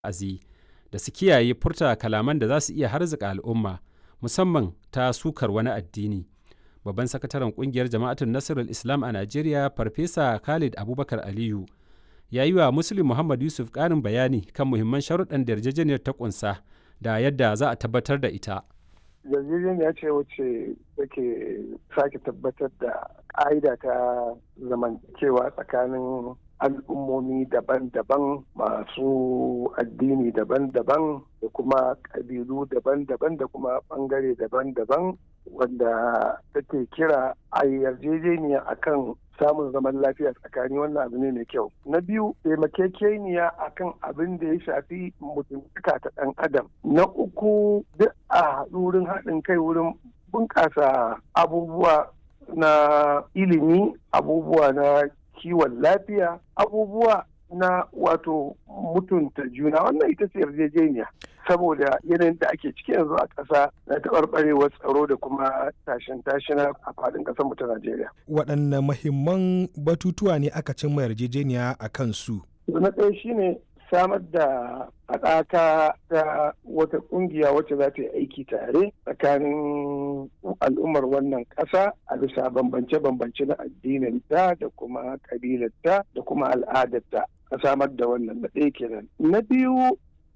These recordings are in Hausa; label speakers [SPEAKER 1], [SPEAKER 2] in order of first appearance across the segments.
[SPEAKER 1] wa'azi da su kiyaye furta kalaman da za su iya harzuka al'umma musamman ta sukar wani addini. Babban sakataren kungiyar Jama'atun Nasirul Islam a Najeriya Farfesa Khalid Abubakar Aliyu ya yi wa Muslim Muhammad Yusuf ƙarin bayani kan muhimman sharuɗan da yarjejeniyar ta ƙunsa da yadda za a tabbatar da ita.
[SPEAKER 2] yarjejeniya ce wacce take sake tabbatar da ƙa'ida ta zamantakewa tsakanin al'ummomi daban-daban masu addini daban-daban da kuma ƙabilu daban-daban da kuma ɓangare daban-daban wanda take kira a yarjejeniya akan samun zaman lafiya tsakani wannan abu ne mai kyau na biyu taimakekeniya akan abin da ya shafi mutuntaka ta ɗan adam na uku duk a wurin haɗin kai wurin bunƙasa abubuwa na ilimi abubuwa na kiwon lafiya abubuwa na wato mutunta juna wannan ita ce yarjejeniya saboda yanayin da ake ciki yanzu a ƙasa na taɓarɓarewar tsaro da kuma tashin tashina a faɗin ƙasar mu ta Najeriya.
[SPEAKER 3] Waɗanne mahimman batutuwa ne aka cimma yarjejeniya a kan su?
[SPEAKER 2] Na ɗaya shine samar da haɗaka ta wata ƙungiya wacce za ta yi aiki tare tsakanin al'ummar wannan ƙasa a bisa bambance-bambance na addininta da kuma ƙabilarta da kuma al'adarta a samar da wannan na ɗaya kenan. Na biyu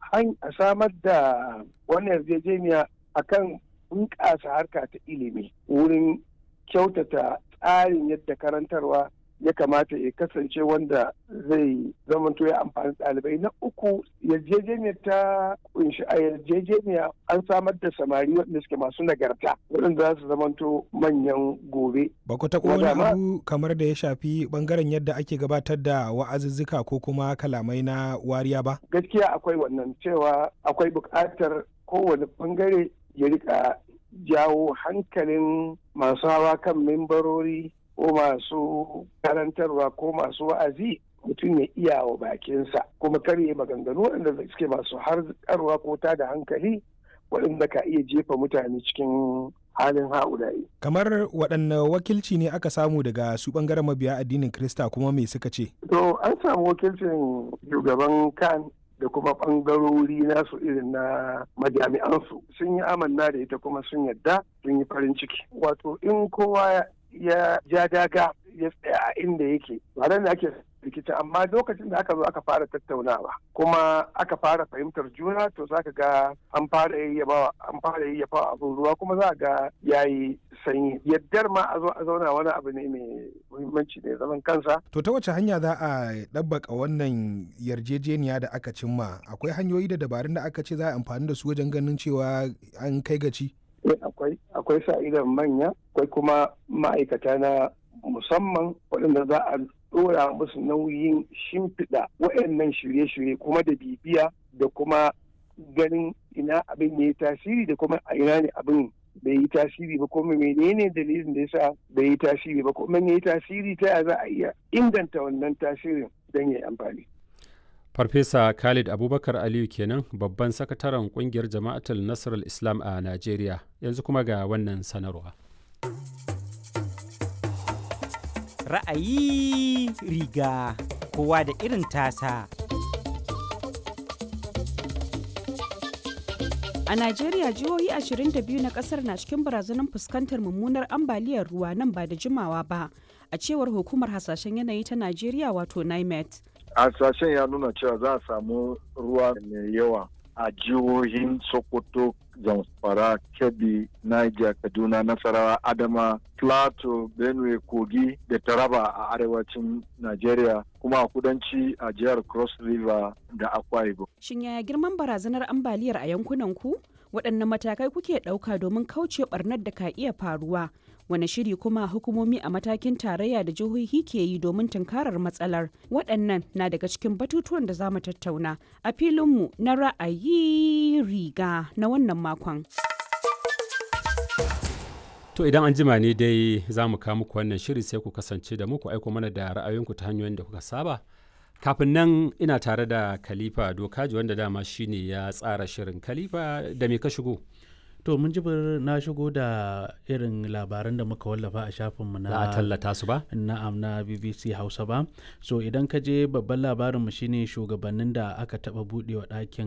[SPEAKER 2] a samar da wannan yarjejeniya akan bunƙasa harka ta ilimi wurin kyautata tsarin yadda karantarwa ya kamata ya kasance wanda zai zamanto ya amfani ɗalibai na uku yarjejeniyar ta kunshi a yarjejeniya an samar da samari waɗanda suke masu nagarta waɗanda za su zamanto manyan gobe.
[SPEAKER 3] Ba ku taɓa wani abu kamar da ya shafi ɓangaren yadda ake gabatar da wa'azuzzuka ko kuma kalamai na wariya ba?
[SPEAKER 2] Gaskiya akwai wannan cewa akwai buƙatar kowane ɓangare ya rika jawo hankalin masu hawa kan membarori ko masu karantarwa ko masu wa'azi mutum ya iya wa bakinsa kuma karye maganganu waɗanda suke masu harkarwa ko ta da hankali waɗanda ka iya jefa mutane cikin halin ha'ulayi.
[SPEAKER 3] Kamar waɗanne wakilci ne aka samu daga su ɓangaren mabiya addinin Krista kuma me suka ce?
[SPEAKER 2] To an samu wakilcin shugaban kan da kuma ɓangarori nasu irin na majami'ansu sun yi amanna da ita kuma sun yadda sun yi farin ciki. Wato in kowa ya ja daga ya tsaya a inda yake ba da ake rikici amma lokacin da aka zo aka fara tattaunawa kuma aka fara fahimtar juna to za ka ga an fara yayyabawa an fara yayyabawa abin ruwa kuma za ga yayi sanyi yaddar ma a zo a zauna wani abu ne mai muhimmanci ne zaman kansa
[SPEAKER 3] to ta wace hanya za a ɗabbaka wannan yarjejeniya da aka cimma akwai hanyoyi da dabarun da aka ce za a amfani da su wajen ganin cewa an kai gaci
[SPEAKER 2] akwai akwai sa idan manya akwai kuma ma'aikata na musamman waɗanda za a ɗora musu nauyin shimfiɗa waɗannan shirye-shirye kuma da bibiya da kuma ganin ina abin ya yi tasiri da kuma a ina ne abin bai yi tasiri ba kuma menene dalilin da yasa bai yi tasiri ba kuma ya yi tasiri ta ya za a iya inganta wannan tasirin don ya yi amfani.
[SPEAKER 1] Farfesa Khalid Abubakar Aliyu kenan babban sakataren kungiyar Jama'atul Nasarar Islam a Najeriya yanzu kuma ga wannan sanarwa.
[SPEAKER 4] Ra'ayi riga kowa da irin tasa.
[SPEAKER 5] A Najeriya jihohi 22 na kasar na cikin barazanar fuskantar mummunar ambaliyar ruwa nan ba da jimawa ba, a cewar hukumar hasashen yanayi ta Najeriya wato NIMET.
[SPEAKER 6] hasashen ya nuna cewa za a samu ruwa mai yawa a jihohin sokoto zamfara kebbi niger kaduna nasarawa adama plateau benue kogi da taraba a arewacin nigeria kuma a kudanci a jihar cross river da akwa ibom
[SPEAKER 5] Shin yaya girman barazanar ambaliyar a yankunan ku? Waɗanne matakai kuke ɗauka domin kauce ɓarnar da ka iya faruwa? Wane shiri kuma hukumomi a matakin tarayya da jihohi ke yi domin tunkarar matsalar? Waɗannan na daga cikin batutuwan da za mu tattauna a filinmu na ra'ayi riga na wannan makon.
[SPEAKER 1] To idan an jima ne dai za mu kawo muku wannan shiri sai ku kasance da muku aiko mana da ra'ayoyinku ta hanyoyin da kuka saba. Kafin nan ina tare da Khalifa Dokaji wanda dama shine ya tsara shirin Khalifa da me ka shigo?
[SPEAKER 7] to mun jibir na shigo da irin labaran da muka wallafa a shafinmu na
[SPEAKER 1] za a tallata su ba
[SPEAKER 7] na'am na bbc hausa ba so idan ka je babban labarinmu shine shugabannin da aka taba budewa ɗakin